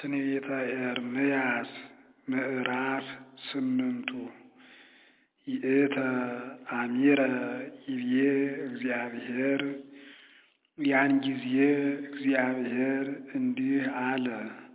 ትንቢተ ኤርምያስ ምዕራፍ ስምንቱ ይእተ አሚረ ይቤ እግዚአብሔር ያን ጊዜ እግዚአብሔር እንዲህ አለ።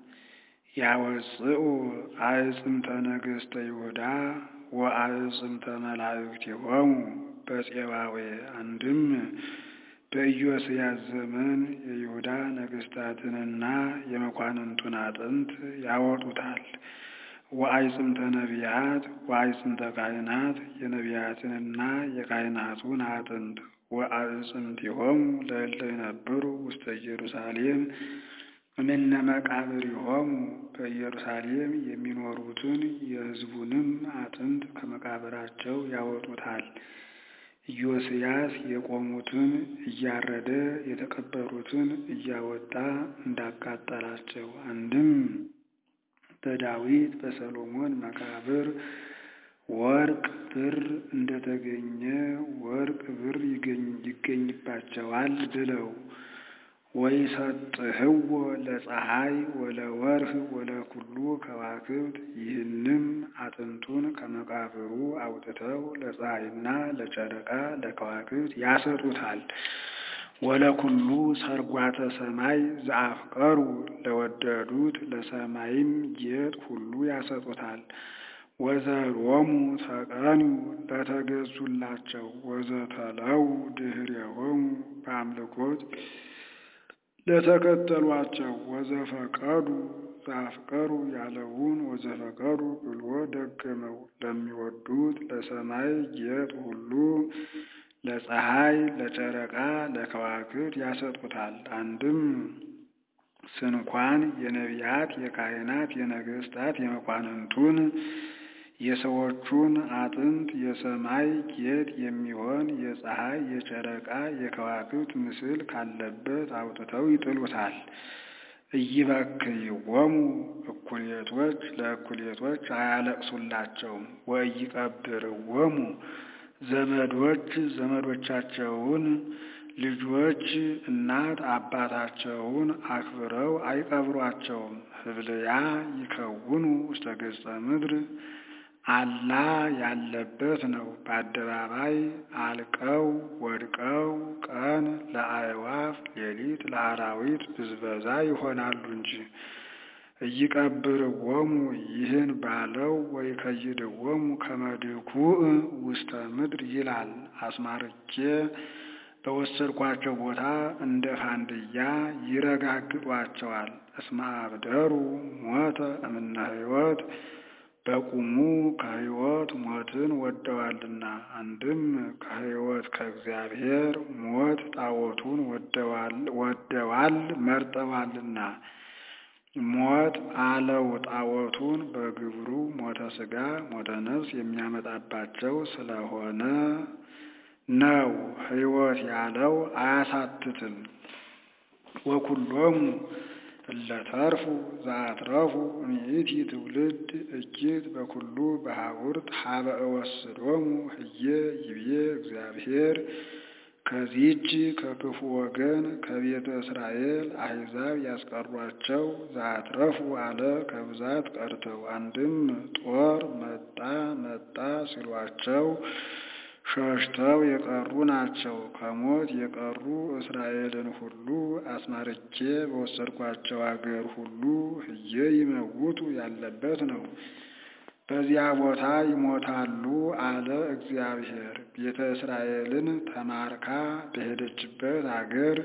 ያወፅኡ አዕጽምተ ነገሥተ ይሁዳ ወአዕጽምተ መላእክቲሆሙ በፄባዌ አንድም በኢዮስያስ ዘመን የይሁዳ ነገሥታትንና የመኳንንቱን አጥንት ያወጡታል። ወአዕጽምተ ነቢያት ወአዕጽምተ ካህናት የነቢያትንና የካህናቱን አጥንት ወአዕጽምቲሆሙ ለእለ ይነብሩ ውስተ ኢየሩሳሌም እምነ መቃብሪሆሙ በኢየሩሳሌም የሚኖሩትን የሕዝቡንም አጥንት ከመቃብራቸው ያወጡታል። ኢዮስያስ የቆሙትን እያረደ የተቀበሩትን እያወጣ እንዳቃጠላቸው አንድም በዳዊት በሰሎሞን መቃብር ወርቅ ብር እንደተገኘ ወርቅ ብር ይገኝባቸዋል ብለው ወይሰጥህዎ ለፀሐይ ወለወርህ ወለኩሉ ከዋክብት ይህንም አጥንቱን ከመቃብሩ አውጥተው ለፀሐይና ለጨረቃ ለከዋክብት ያሰጡታል። ወለኩሉ ሰርጓተ ሰማይ ዘአፍቀሩ ለወደዱት ለሰማይም ጌጥ ሁሉ ያሰጡታል። ወዘሮሙ ተቀኑ ለተገዙላቸው ወዘተለው ድኅሬሆሙ በአምልኮት ለተከተሏቸው ወዘፈቀዱ ዘአፍቀሩ ያለውን ወዘፈቀዱ ብሎ ደገመው። ለሚወዱት ለሰማይ ጌጥ ሁሉ ለፀሐይ፣ ለጨረቃ፣ ለከዋክብት ያሰጡታል። አንድም ስንኳን የነቢያት የካህናት የነገሥታት የመኳንንቱን የሰዎቹን አጥንት የሰማይ ጌጥ የሚሆን የፀሐይ የጨረቃ የከዋክብት ምስል ካለበት አውጥተው ይጥሉታል። ኢይበክይዎሙ እኩሌቶች ለእኩሌቶች አያለቅሱላቸውም። ወኢይቀብርዎሙ ዘመዶች ዘመዶቻቸውን ልጆች እናት አባታቸውን አክብረው አይቀብሯቸውም። ህብልያ ይከውኑ ውስተ ገጸ ምድር አላ ያለበት ነው። በአደባባይ አልቀው ወድቀው ቀን ለአዕዋፍ ሌሊት ለአራዊት ብዝበዛ ይሆናሉ እንጂ። ኢይቀብርዎሙ ይህን ባለው ወይ ከይድዎሙ ከመድኩዕ ውስተ ምድር ይላል። አስማርቼ በወሰድኳቸው ቦታ እንደ ፋንድያ ይረጋግጧቸዋል። እስመ አብደሩ ሞተ እምነ ሕይወት በቁሙ ከሕይወት ሞትን ወደዋልና። አንድም ከሕይወት ከእግዚአብሔር ሞት ጣዖቱን ወደዋል መርጠዋልና። ሞት አለው ጣዖቱን በግብሩ ሞተ ሥጋ ሞተ ነፍስ የሚያመጣባቸው ስለሆነ ነው። ሕይወት ያለው አያሳትትም። ወኩሎሙ እለተርፉ ዘአትረፉ እምይእቲ ትውልድ እኪት በኩሉ በሀቡርት ሀበ እወስዶሙ ህዬ ይቤ እግዚአብሔር። ከዚህች ከክፉ ወገን ከቤተ እስራኤል አሕዛብ ያስቀሯቸው ዘአትረፉ አለ ከብዛት ቀርተው አንድም ጦር መጣ መጣ ሲሏቸው ሸሽተው የቀሩ ናቸው። ከሞት የቀሩ እስራኤልን ሁሉ አስማርቼ በወሰድኳቸው አገር ሁሉ ህዬ ይመውቱ ያለበት ነው። በዚያ ቦታ ይሞታሉ አለ እግዚአብሔር። ቤተ እስራኤልን ተማርካ በሄደችበት አገር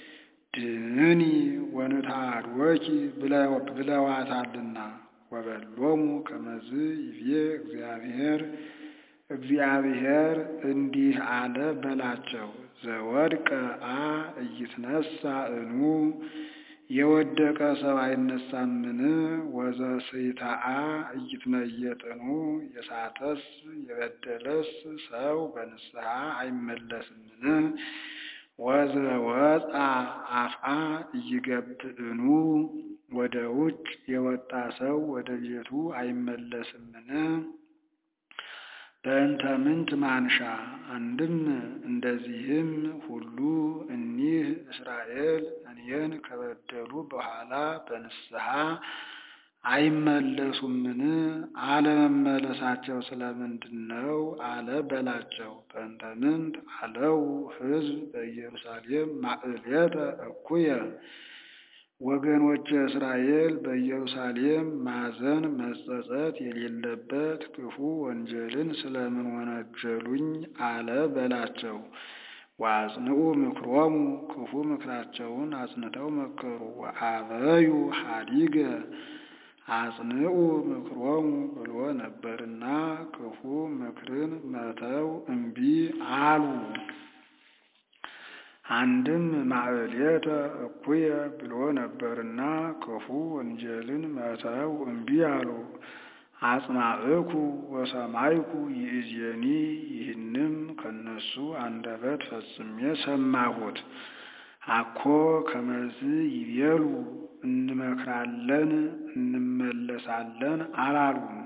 ድህኒ ወንታድወኪ ብለዋታልና። ወበሎሙ ከመዝ ይቤ እግዚአብሔር እግዚአብሔር እንዲህ አለ በላቸው። ዘወድቀ አ እይትነሳ እኑ የወደቀ ሰው አይነሳምን? ወዘስይታአ እይትመየጥኑ የሳተስ የበደለስ ሰው በንስሐ አይመለስምን? ወዘወፃ አፍአ እይገብእኑ ወደ ውጭ የወጣ ሰው ወደ ቤቱ አይመለስምን? በእንተ ምንት ማንሻ አንድም እንደዚህም ሁሉ እኒህ እስራኤል እኔን ከበደሉ በኋላ በንስሐ አይመለሱምን? አለመመለሳቸው ስለምንድን ነው አለ በላቸው። በእንተ ምንት አለው ሕዝብ በኢየሩሳሌም ማዕሌተ እኩየ ወገኖች እስራኤል በኢየሩሳሌም ማዘን መጸጸት የሌለበት ክፉ ወንጀልን ስለምን ወነጀሉኝ አለ በላቸው። ወአጽንዑ ምክሮሙ ክፉ ምክራቸውን አጽንተው መከሩ። ወአበዩ ሀዲገ አጽንዑ ምክሮሙ ብሎ ነበርና ክፉ ምክርን መተው እምቢ አሉ። አንድም ማዕሌተ እኩየ ብሎ ነበርና ክፉ ወንጀልን መተው እምቢ አሉ። አጽማዕኩ ወሰማይኩ ይእዜኒ ይህንም ከነሱ አንደበት ፈጽሜ ሰማሁት። አኮ ከመዝ ይቤሉ እንመክራለን እንመለሳለን አላሉም።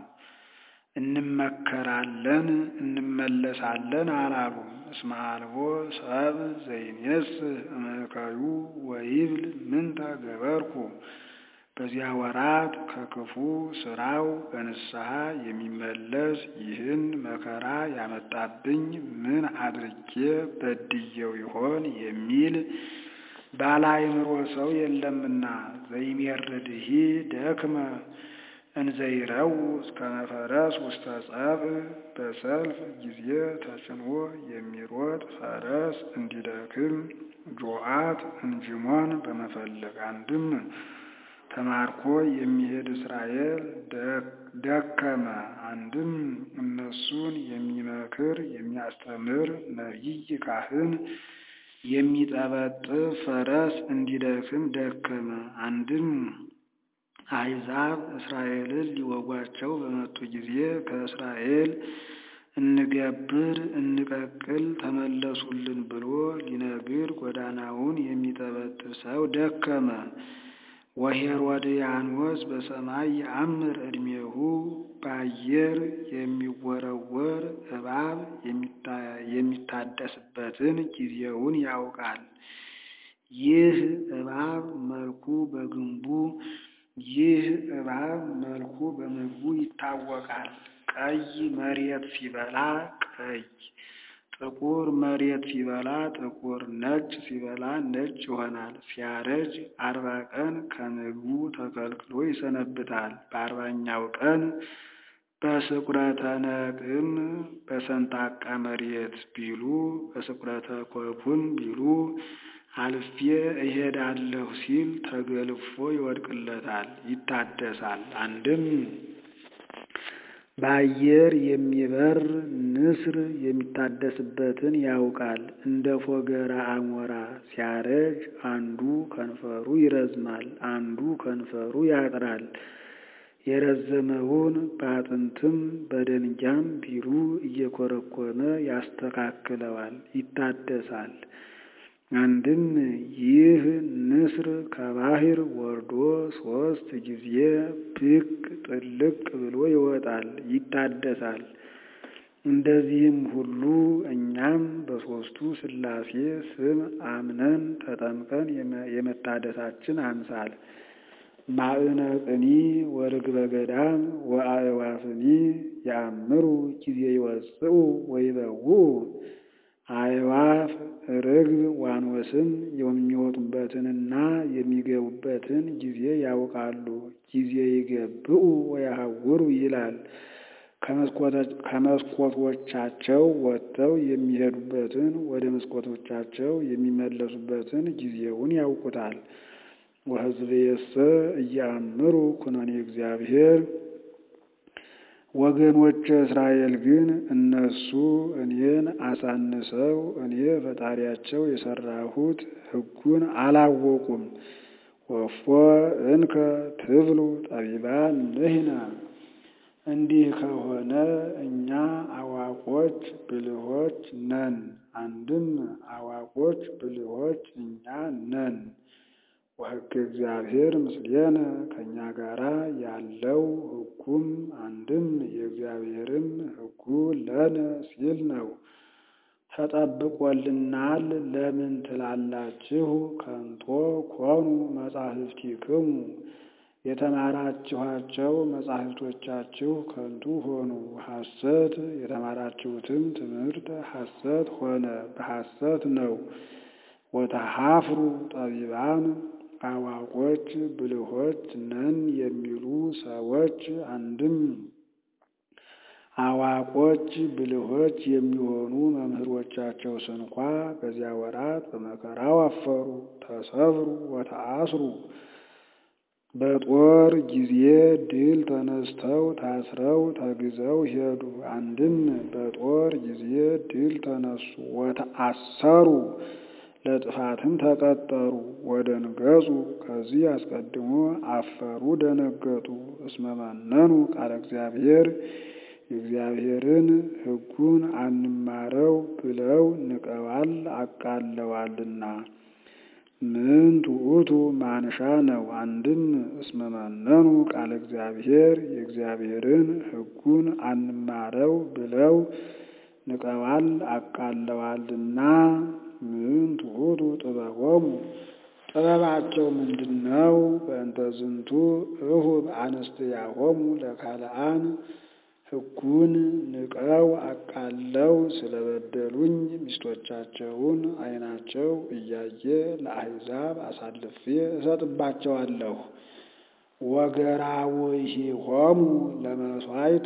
እንመከራለን እንመለሳለን አላሉም። እስመ አልቦ ሰብ ዘይኔስህ እምእከዩ ወይብል ምንተ ገበርኩ በዚያ ወራት ከክፉ ስራው በንስሐ የሚመለስ ይህን መከራ ያመጣብኝ ምን አድርጌ በድየው ይሆን የሚል ባለአእምሮ ሰው የለምና። ዘይሜርድሂ ደክመ እንዘይረው እስከ መፈረስ ውስተ ጸብእ በሰልፍ ጊዜ ተጭኖ የሚሮጥ ፈረስ እንዲደክም ጆአት እንጅሞን በመፈለግ አንድም ተማርኮ የሚሄድ እስራኤል ደከመ። አንድም እነሱን የሚመክር የሚያስተምር ነቢይ ካህን የሚጠበጥብ ፈረስ እንዲደክም ደከመ። አንድም አሕዛብ እስራኤልን ሊወጓቸው በመጡ ጊዜ ከእስራኤል እንገብር እንቀቅል ተመለሱልን ብሎ ሊነግር ጎዳናውን የሚጠበጥብ ሰው ደከመ። ወሄሮድያኖስ በሰማይ የአምር ዕድሜሁ በአየር የሚወረወር እባብ የሚታደስበትን ጊዜውን ያውቃል። ይህ እባብ መልኩ በግንቡ ይህ እባብ መልኩ በምግቡ ይታወቃል። ቀይ መሬት ሲበላ ቀይ፣ ጥቁር መሬት ሲበላ ጥቁር፣ ነጭ ሲበላ ነጭ ይሆናል። ሲያረጅ አርባ ቀን ከምግቡ ተከልክሎ ይሰነብታል። በአርባኛው ቀን በስቁረተ ነቅም በሰንጣቃ መሬት ቢሉ በስቁረተ ኮኩን ቢሉ አልፌ እሄዳለሁ ሲል ተገልፎ ይወድቅለታል፣ ይታደሳል። አንድም በአየር የሚበር ንስር የሚታደስበትን ያውቃል። እንደ ፎገራ አሞራ ሲያረጅ አንዱ ከንፈሩ ይረዝማል፣ አንዱ ከንፈሩ ያጥራል። የረዘመውን በአጥንትም በደንጊያም ቢሉ እየኮረኮመ ያስተካክለዋል፣ ይታደሳል። አንድም ይህ ንስር ከባህር ወርዶ ሶስት ጊዜ ብቅ ጥልቅ ብሎ ይወጣል፣ ይታደሳል። እንደዚህም ሁሉ እኛም በሦስቱ ሥላሴ ስም አምነን ተጠምቀን የመታደሳችን አምሳል ማዕነቅኒ ወርግበ ገዳም ወአእዋፍኒ ያአምሩ ጊዜ ይወፅኡ ወይበውኡ አእዋፍ ርግብ ዋኖስም የሚወጡበትንና የሚገቡበትን ጊዜ ያውቃሉ። ጊዜ ይገብኡ ወያሐውሩ ይላል። ከመስኮቶቻቸው ወጥተው የሚሄዱበትን ወደ መስኮቶቻቸው የሚመለሱበትን ጊዜውን ያውቁታል። ወሕዝብየሰ እያአምሩ ኩነኔ እግዚአብሔር ወገኖች እስራኤል ግን እነሱ እኔን አሳንሰው እኔ ፈጣሪያቸው የሰራሁት ሕጉን አላወቁም። ወፎ እንከ ትብሉ ጠቢባን ንሕነ እንዲህ ከሆነ እኛ አዋቆች ብልሆች ነን። አንድም አዋቆች ብልሆች እኛ ነን። ወሕገ እግዚአብሔር ምስሌነ ከእኛ ጋራ ያለው ሕጉም አንድም የእግዚአብሔርም ሕጉ ለነ ሲል ነው። ተጠብቆልናል ለምን ትላላችሁ? ከንቶ ኮኑ መጻሕፍቲክሙ የተማራችኋቸው መጻሕፍቶቻችሁ ከንቱ ሆኑ፣ ሐሰት የተማራችሁትም ትምህርት ሐሰት ሆነ፣ በሐሰት ነው። ወተሐፍሩ ጠቢባን አዋቆች ብልሆች ነን የሚሉ ሰዎች አንድም አዋቆች ብልሆች የሚሆኑ መምህሮቻቸው ስንኳ በዚያ ወራት በመከራው አፈሩ፣ ተሰብሩ ወተአስሩ። በጦር ጊዜ ድል ተነስተው ታስረው ተግዘው ሄዱ። አንድም በጦር ጊዜ ድል ተነሱ፣ ወተአሰሩ ለጥፋትም ተቀጠሩ። ወደንገጹ ከዚህ አስቀድሞ አፈሩ፣ ደነገጡ። እስመ መነኑ ቃለ እግዚአብሔር የእግዚአብሔርን ሕጉን አንማረው ብለው ንቀዋል አቃለዋልና። ምን ትዑቱ ማንሻ ነው። አንድም እስመ መነኑ ቃለ እግዚአብሔር የእግዚአብሔርን ሕጉን አንማረው ብለው ንቀዋል አቃለዋልና። ምን ትዑቱ ጥበቦሙ ጥበባቸው ምንድን ነው? በእንተ ዝንቱ እሁብ አንስትያሆሙ ለካልአን ሕጉን ንቀው አቃለው ስለበደሉኝ ሚስቶቻቸውን ዓይናቸው እያየ ለአሕዛብ አሳልፌ እሰጥባቸዋለሁ። ወገራውሂሆሙ ለመሥዋዕት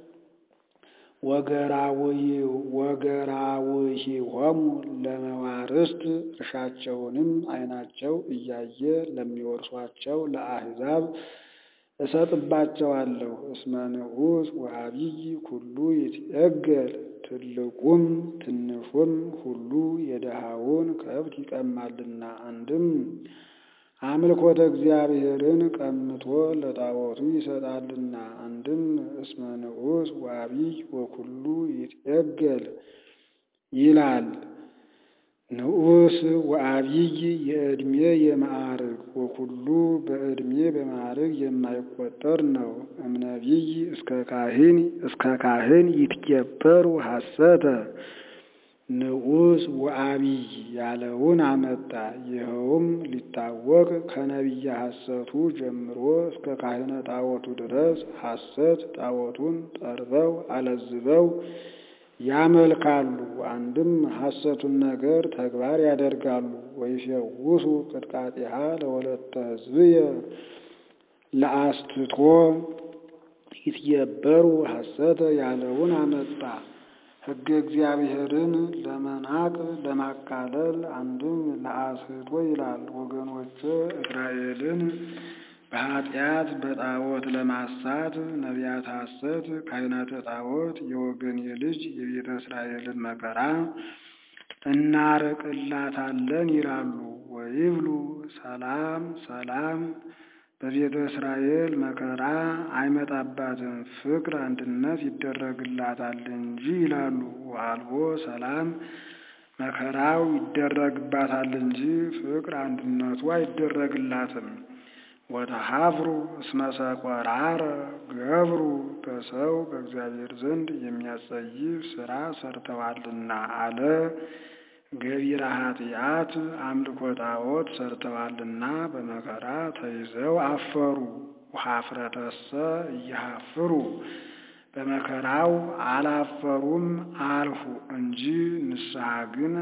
ወገራውሂሆሙ ለመዋርስት እርሻቸውንም ዓይናቸው እያየ ለሚወርሷቸው ለአሕዛብ እሰጥባቸዋለሁ። እስመ ንዑስ ወዐቢይ ኩሉ ይትዔገል ትልቁም ትንሹም ሁሉ የድሃውን ከብት ይቀማልና። አንድም አምልኮተ እግዚአብሔርን ቀምቶ ለጣዖቱ ይሰጣልና። አንድም እስመ ንዑስ ወዐቢይ ወኩሉ ይትዔገል ይላል። ንዑስ ወዐቢይ የዕድሜ የማዕርግ ወኩሉ በዕድሜ በማዕርግ የማይቆጠር ነው። እምነቢይ እስከ ካህን እስከ ካህን ይትኬበሩ ሐሰተ ንዑስ ወዐቢይ ያለውን አመጣ። ይኸውም ሊታወቅ ከነቢየ ሐሰቱ ጀምሮ እስከ ካህነ ጣዖቱ ድረስ ሐሰት ጣዖቱን ጠርበው አለዝበው ያመልካሉ። አንድም ሐሰቱን ነገር ተግባር ያደርጋሉ። ወይፌውሱ ቅጥቃጤሃ ለወለተ ሕዝብየ ለአስትቶ ይትየበሩ ሐሰተ ያለውን አመጣ። ሕገ እግዚአብሔርን ለመናቅ ለማቃለል አንድም ለአስቶ ይላል። ወገኖች እስራኤልን በኃጢአት በጣዖት ለማሳት ነቢያት ሐሰት ካህናተ ጣዖት የወገን የልጅ የቤተ እስራኤልን መከራ እናርቅላታለን ይላሉ። ወይብሉ ሰላም ሰላም በቤተ እስራኤል መከራ አይመጣባትም፣ ፍቅር አንድነት ይደረግላታል እንጂ ይላሉ። ወአልቦ ሰላም መከራው ይደረግባታል እንጂ ፍቅር አንድነቱ አይደረግላትም። ወተሐፍሩ እስመ ሰቆራረ ገብሩ በሰው በእግዚአብሔር ዘንድ የሚያጸይፍ ሥራ ሰርተዋልና አለ። ገቢረ ኃጢአት አምልኮ ጣዖት ሰርተዋልና በመከራ ተይዘው አፈሩ። ወኀፍረተሰ እየሐፍሩ በመከራው አላፈሩም አልሁ እንጂ ንስሐ ግን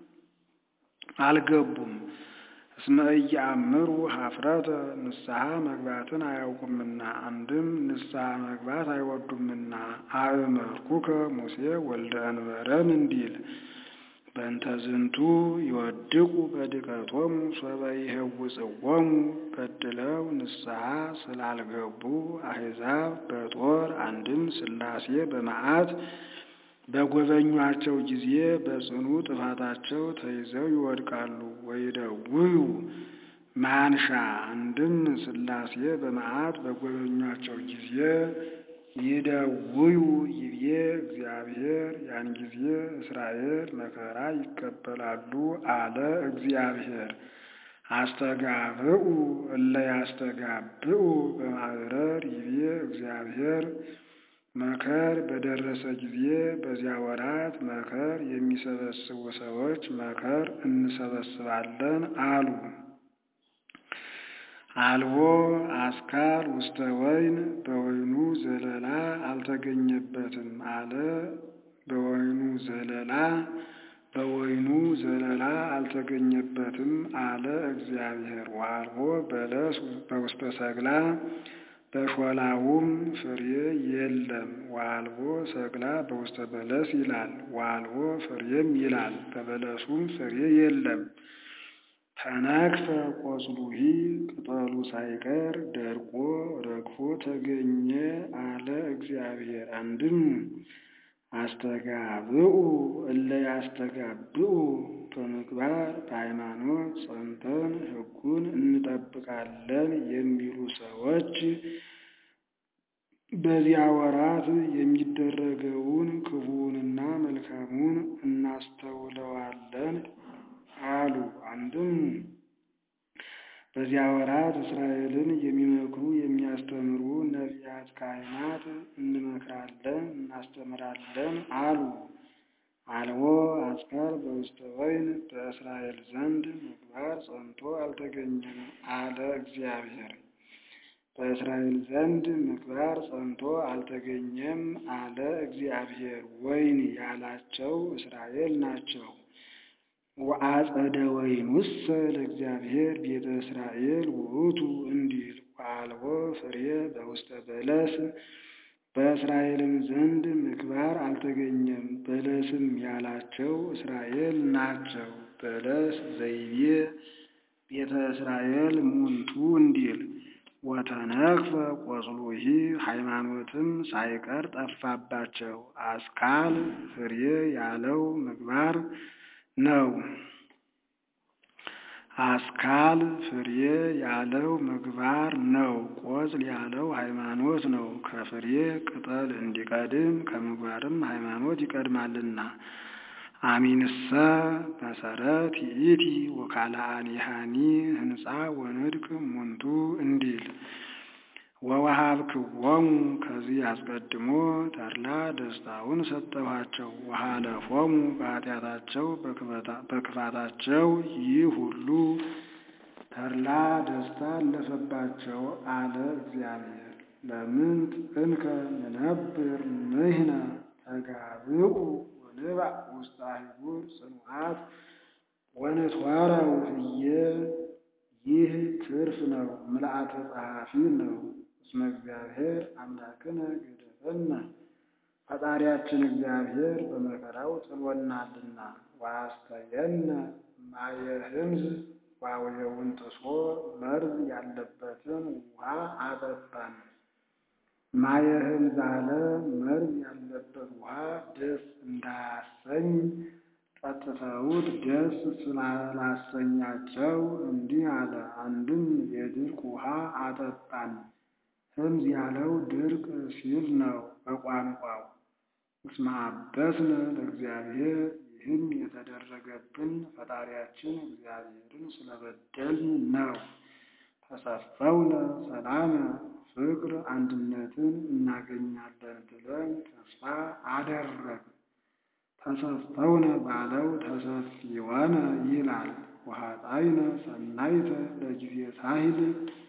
አልገቡም። እስመ ኢየአምሩ ኀፍረተ ንስሐ መግባትን አያውቁምና አንድም ንስሐ መግባት አይወዱምና። አእመርኩከ ሙሴ ወልደ እንበረም እንዲል በእንተ ዝንቱ ይወድቁ በድቀቶሙ ሶበ ይሄውፅዎሙ በድለው ንስሐ ስላልገቡ አሕዛብ በጦር አንድም ሥላሴ በመዓት በጎበኟቸው ጊዜ በጽኑ ጥፋታቸው ተይዘው ይወድቃሉ። ወይደውዩ ማንሻ አንድም ሥላሴ በመዓት በጎበኟቸው ጊዜ ይደውዩ ይቤ እግዚአብሔር ያን ጊዜ እስራኤል መከራ ይቀበላሉ አለ እግዚአብሔር። አስተጋብኡ እለ ያስተጋብኡ በማዕረር ይቤ እግዚአብሔር መከር በደረሰ ጊዜ በዚያ ወራት መከር የሚሰበስቡ ሰዎች መከር እንሰበስባለን አሉ። አልቦ አስካል ውስተ ወይን በወይኑ ዘለላ አልተገኘበትም አለ። በወይኑ ዘለላ በወይኑ ዘለላ አልተገኘበትም አለ እግዚአብሔር። ወአልቦ በለስ በውስተ ሰግላ በሾላውም ፍሬ የለም። ወአልቦ ሰግላ በውስተ በለስ ይላል። ወአልቦ ፍሬም ይላል። በበለሱም ፍሬ የለም። ተነክፈ ቆጽሉሂ ቅጠሉ ሳይቀር ደርቆ ረግፎ ተገኘ አለ እግዚአብሔር። አንድም አስተጋብኡ እለ ያስተጋብኡ በምግባር በሃይማኖት ጸንተን ሕጉን እንጠብቃለን የሚሉ ሰዎች በዚያ ወራት የሚደረገውን ክፉውንና መልካሙን እናስተውለዋለን አሉ። አንድም በዚያ ወራት እስራኤልን የሚመክሩ የሚያስተምሩ ነቢያት፣ ካህናት እንመክራለን እናስተምራለን አሉ። አልቦ አስካል በውስተ ወይን በእስራኤል ዘንድ ምግባር ጸንቶ አልተገኘም አለ እግዚአብሔር። በእስራኤል ዘንድ ምግባር ጸንቶ አልተገኘም አለ እግዚአብሔር። ወይን ያላቸው እስራኤል ናቸው። ወአጸደ ወይኑሰ ለእግዚአብሔር ቤተ እስራኤል ውእቱ እንዲል ወአልቦ ፍሬ በውስተ በለስ በእስራኤልም ዘንድ ምግባር አልተገኘም። በለስም ያላቸው እስራኤል ናቸው። በለስ ዘይቤ ቤተ እስራኤል ሙንቱ እንዲል ወተነክፈ ቆጽሉሂ ሃይማኖትም ሳይቀር ጠፋባቸው። አስካል ፍሬ ያለው ምግባር ነው። አስካል ፍሬ ያለው ምግባር ነው። ቆጽል ያለው ሃይማኖት ነው። ከፍሬ ቅጠል እንዲቀድም ከምግባርም ሃይማኖት ይቀድማልና። አሚንሰ መሰረት ይእቲ ወካልአኒሃኒ ህንፃ ወንድቅ ሙንቱ እንዲል ወወሃብክዎሙ ከዚህ አስቀድሞ ተድላ ደስታውን ሰጠኋቸው። ወሃለፎሙ በኃጢአታቸው በክፋታቸው ይህ ሁሉ ተድላ ደስታ አለፈባቸው አለ እግዚአብሔር። ለምንት እንከ ንነብር ንሕነ ተጋብኡ ወንባዕ ውስተ አህጉር ጽኑዓት ወንትዋረው ህየ ይህ ትርፍ ነው፣ ምልአተ ጸሐፊ ነው። እስመ እግዚአብሔር አምላክነ ገደፈነ ፈጣሪያችን እግዚአብሔር በመከራው ጥሎናልና። ወአስተየነ ማየ ህምዝ ዋውየውን ጥሶ መርዝ ያለበትን ውሃ አጠጣን። ማየ ህምዝ አለ መርዝ ያለበት ውሃ ደስ እንዳያሰኝ ጠጥተውት ደስ ስላላሰኛቸው እንዲህ አለ። አንድም የድርቅ ውሃ አጠጣን። ህምዝ ያለው ድርቅ ሲል ነው በቋንቋው። እስመ አበስነ ለእግዚአብሔር ይህም የተደረገብን ፈጣሪያችን እግዚአብሔርን ስለበደልን ነው። ተሰፈውነ ሰላመ ፍቅር አንድነትን እናገኛለን ብለን ተስፋ አደረግ ተሰፈውነ ባለው ተሰፊወነ ይላል። ወኃጣይነ ሰናይተ ለጊዜ ሳሂል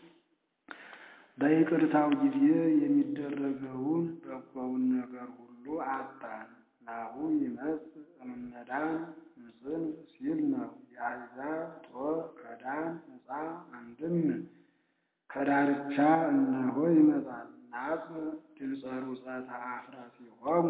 በይቅርታው ጊዜ የሚደረገውን በጎውን ነገር ሁሉ አጣን። ናሁ ይመጽእ እምነዳን እምጽንፍ ሲል ነው። የአሕዛብ ጦር ከዳን ነፃ አንድም ከዳርቻ እነሆ ይመጣል። ናጽም ድምፀ ሩፀተ አፍራሲሆሙ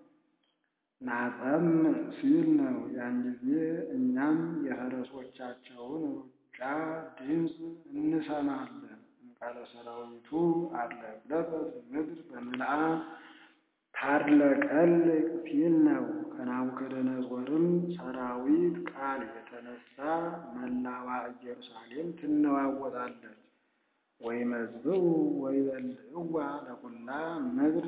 ናጸም ሲል ነው። ያን ጊዜ እኛም የፈረሶቻቸውን ሩጫ ድምፅ እንሰማለን። እምቃለ ሰራዊቱ አድለቅለቀት ምድር በምልአ ታድለቀልቅ ሲል ነው። ከናቡከደነጾርም ሰራዊት ቃል የተነሳ መላዋ ኢየሩሳሌም ትነዋወጣለች። ወይመዝብኡ ወይበልዕዋ ለኩላ ምድር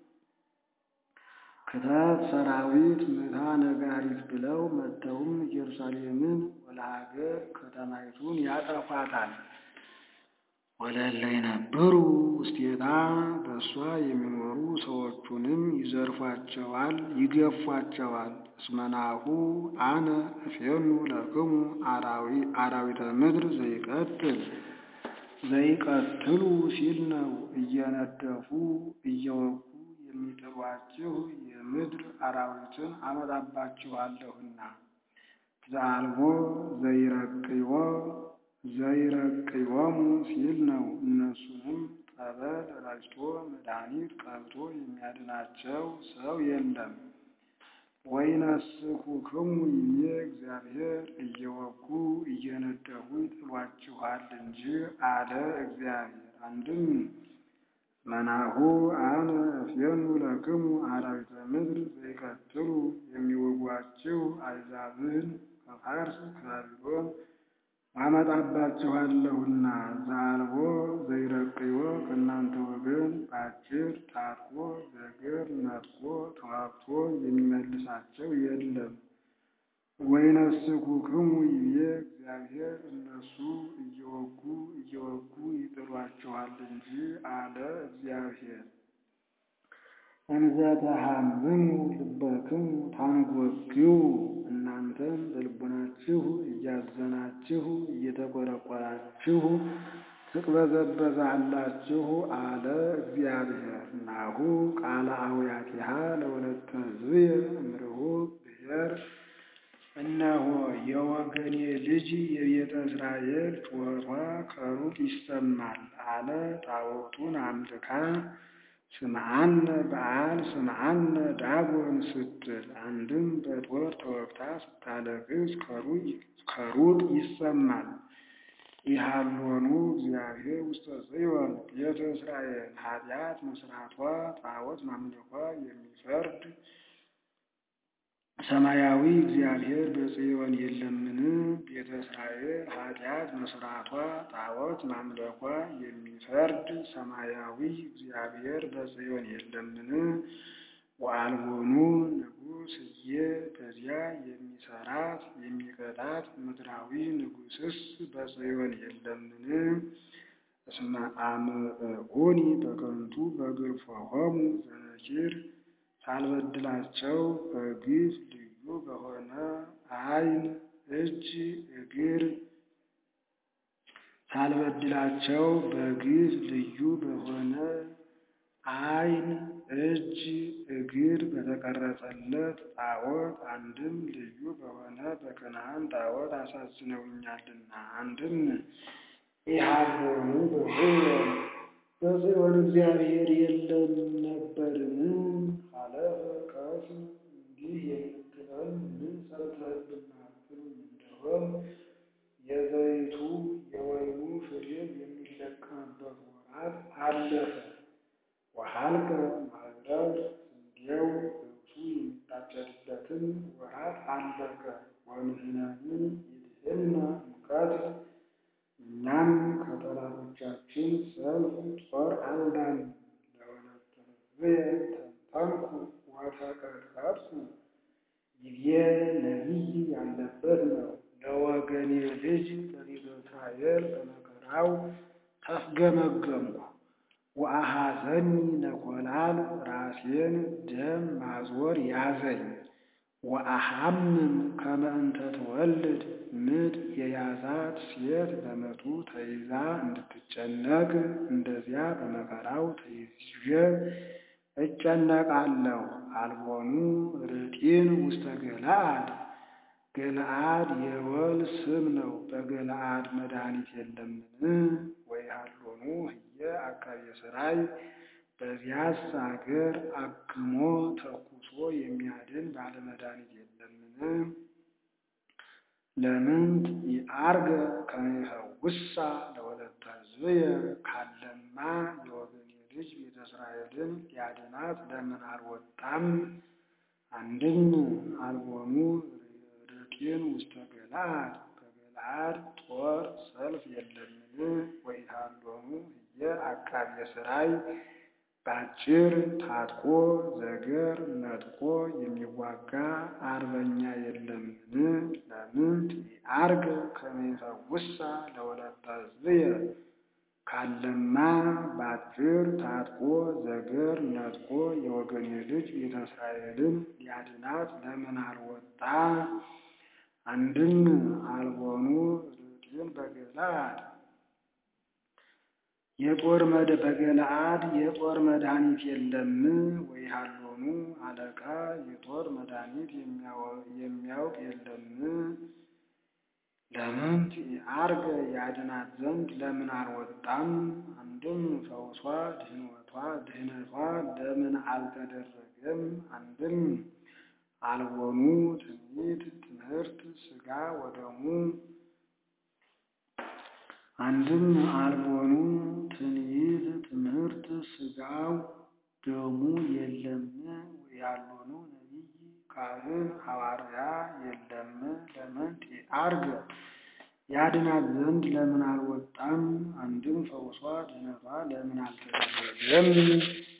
ክተት ሰራዊት ምታ ነጋሪት ብለው መጥተውም ኢየሩሳሌምን ወለሀገር ከተማይቱን ያጠፏታል። ወለለ የነበሩ ውስቴታ በእሷ የሚኖሩ ሰዎቹንም ይዘርፏቸዋል፣ ይገፏቸዋል። እስመናሁ አነ እፌኑ ለክሙ አራዊተ ምድር ዘይቀትል ዘይቀትሉ ሲል ነው። እየነደፉ እየወጉ የሚጥሏችሁ የምድር አራዊትን አመጣባችኋለሁና። ዘአልቦ ዘይረቅይዎ ዘይረቅይዎሙ ሲል ነው። እነሱንም ጠበል ረጭቶ መድኃኒት ቀብቶ የሚያድናቸው ሰው የለም። ወይነስኩክሙ ይቤ እግዚአብሔር እየወጉ እየነደፉ ይጥሏችኋል እንጂ አለ እግዚአብሔር። አንድም መናሁ አነ እፌኑ ለክሙ አራዊተ ምድር ዘይቀትሉ የሚወጓችሁ አሕዛብን ከፋርስ ከባቢሎን አመጣባችኋለሁና። ዘአልቦ ዘይረቅይዎ ከእናንተ ወገን በአጭር ታጥቆ በእግር ነጥቆ ተዋግቶ የሚመልሳቸው የለም። ወይነስኩክሙ ይቤ እግዚአብሔር እነሱ እየወጉ እየወጉ ይጥሏችኋል እንጂ አለ እግዚአብሔር። እንዘ ተሃምሙ ልበክሙ ታንጐግዩ እናንተም በልቡናችሁ እያዘናችሁ እየተቈረቈራችሁ ትቅበዘበዛላችሁ አለ እግዚአብሔር። ናሁ ቃለ አውያቲሃ ለወለተ ሕዝብየ እምርሁቅ ብሔር እነሆ የወገኔ ልጅ የቤተ እስራኤል ጩኸቷ ከሩቅ ይሰማል አለ። ጣዖቱን አምልካ ስምዓነ በዓል ስምዓነ ዳጎን ስትል አንድም በጦር ተወግታ ስታለቅስ ከሩቅ ይሰማል። ኢሃሎኑ እግዚአብሔር ውስተ ጽዮን ቤተ እስራኤል ኃጢአት መስራቷ ጣዖት ማምለኳ የሚፈርድ ሰማያዊ እግዚአብሔር በጽዮን የለምን? ቤተ እስራኤል ኃጢአት መስራቷ ጣዖት ማምለኳ የሚፈርድ ሰማያዊ እግዚአብሔር በጽዮን የለምን? ወአልቦኑ ንጉሥ እየ በዚያ የሚሰራት የሚቀጣት ምድራዊ ንጉሥስ በጽዮን የለምን? እስመ አምዕዑኒ በከንቱ በግርፎሆሙ ዘነኪር ሳልበድላቸው በግፍ ልዩ በሆነ ዓይን እጅ እግር ሳልበድላቸው በግፍ ልዩ በሆነ ዓይን እጅ እግር በተቀረጸለት ጣዖት አንድም ልዩ በሆነ በከነዓን ጣዖት አሳዝነውኛልና። አንድም ኢሃሎኑ በጽዮን በጽዮን እግዚአብሔር የለም ነበርን? ሀለፈ ከስም እንዲህ የምትለን ምን ሰርተህብናል ትሉኝ እንደሆን የዘይቱ የወይኑ ፍሬ የሚለቀምበት ወራት አለፈ። ወሀልቀ ማኅረር ስንዴው ገብሱ የሚታጨድበትን ወራት አለቀ። ወንሕነኒ ይድህንነ እምቀትል እኛም ከጠላቶቻችን ሰልፍ ጦር አልዳንም። ለወለተ ሕዝብየ ተንተንኩ ወተቀጥቀጥኩ ይቤ ነቢይ ያለበት ነው። ለወገኔ ልጅ ለቤተ እስራኤል በመከራው ተፍገመገምኩ። ወአሐዘኒ ነኰላል ራሴን ደም ማዞር ያዘኝ። ወአሐምም ከመ እንተ ትወልድ ምጥ የያዛት ሴት በምጡ ተይዛ እንድትጨነቅ እንደዚያ በመከራው ተይዤ እጨነቃለሁ። አልቦኑ ርጢን ውስተ ገለዓድ ገለዓድ የወል ስም ነው። በገለዓድ መድኃኒት የለምን? ወይሃሎኑ ህየ አቃቤ ሥራይ በዚያስ አገር አክሞ ተኩሶ የሚያድን ባለመድኃኒት የለምን? ለምንት ይአርገ ከመ ይፈውሳ ለወለተ ሕዝብየ ካለማ የወገኔ ልጅ ቤተ እስራኤልን ሊያድናት ለምን አልወጣም? አንድም አልቦኑ ርጢን ውስተ ገለዓድ በገለዓድ ጦር ሰልፍ የለምን? ወኢሃሎኑ ህየ አቃቤ ሥራይ ባጭር ታጥቆ ዘገር ነጥቆ የሚዋጋ አርበኛ የለምን? ለምንት ይአርገ ከመ ይፈውሳ ለወለተ ሕዝብየ ካለማ ባጭር ታጥቆ ዘገር ነጥቆ የወገኔ ልጅ ቤተ እስራኤልን ሊያድናት ለምን አልወጣ? አንድም አልቦኑ ርጢን በገለዓድ የጦር መድ በገለአድ የጦር መድኃኒት የለም ወይ ሀሎኑ አለቃ የጦር መድኃኒት የሚያውቅ የለም? ለምን አርገ ያድናት ዘንድ ለምን አልወጣም? አንድም ፈውሷ ድህነቷ ድህነቷ ለምን አልተደረገም? አንድም አልቦኑ ትንቢት ትምህርት ሥጋ ወደሙ አንድም አልቦኑ ትንቢት ትምህርት ሥጋው ደሙ የለም ያልሆኑ ነቢይ ካህን ሐዋርያ የለም? ለምን አርገ ያድናት ዘንድ ለምን አልወጣም? አንድም ፈውሷ ድህነቷ ለምን አልተደረገም?